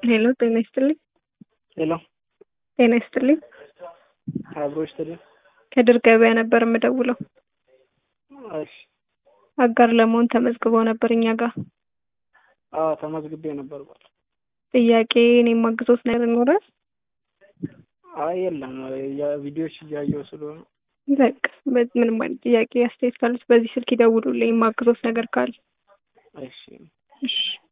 ሄሎ ጤና ይስጥልኝ። ሄሎ ጤና ይስጥልኝ። አብሮ ይስጥልኝ። ከድር ገበያ ነበር የምደውለው። እሺ አጋር ለመሆን ተመዝግበው ነበር እኛ ጋር። አዎ ተመዝግቤ ነበር። ጥያቄ እኔ ማግዞት ነገር ይኖራል? አይ የለም የቪዲዮዎች እያየሁ ስለሆነ በቃ በ- ምንም አይነት ጥያቄ አስተያየት ካሉት በዚህ ስልክ ይደውሉልኝ። ማግዞት ነገር ካለ እሺ እሺ